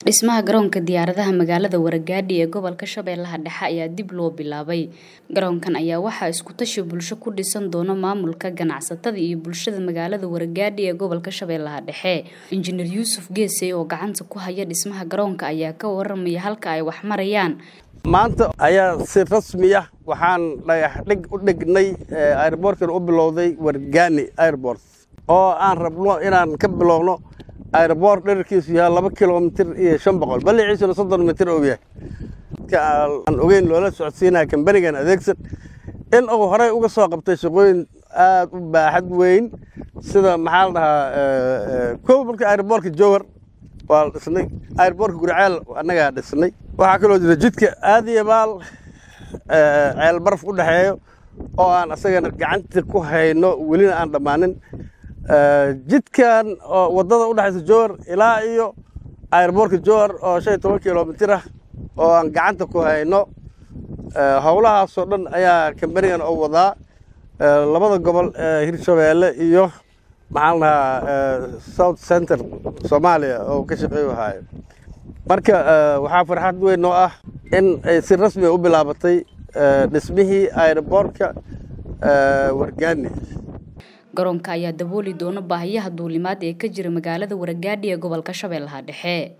Dhismaha garoonka diyaaradaha magaalada Wargaadhi ee gobolka Shabeellaha Dhexe ayaa dib loo bilaabay. Garoonkan ayaa waxaa isku tashi bulsho ku dhisan doona maamulka, ganacsatada iyo bulshada magaalada Wargaadhi ee gobolka Shabeellaha Dhexe. Injineer Yuusuf Geesay oo gacanta ku haya dhismaha garoonka ayaa ka waramaya halka ay wax marayaan. maanta ayaa si rasmi ah waxaan dhagax dhig u dhignay airboortkan u bilowday Wargaani airport oo aan rabno inaan ka bilowno airboort dhererkiisu yahay laba kilomitir iyo shan boqol balliciisuna soddon mitir uu yahay dadka aan ogeyn loola socodsiinaya kambanigan adeegsan in uu horey uga soo qabtay shaqooyin aad u baaxad weyn sida maxaa la dhahaa kow marka airboortka jowhar waa la dhisnay airboortka guriceel annagaa dhisnay waxaa kaloo jira jidka aadiyabaal ceel baraf u dhexeeyo oo aan asagana gacanta ku hayno welina aan dhammaanin jidkan oo waddada u dhexaysa jowhar ilaa iyo airboortka jowhar oo shan iyo toban kilomitir ah oo aan gacanta ku hayno howlahaasoo dhan ayaa kambanigan oo wadaa labada gobol hirshabeelle iyo maxaan lahaa south center soomaaliya oo ka shaqeeyu haayo marka waxaa farxad weyn oo ah in ay si rasmi u bilaabatay dhismihii airboortka wargaani garoonka ayaa dabooli doona baahiyaha duulimaad ee ka jira magaalada Wargaadhi ee gobolka Shabeellaha Dhexe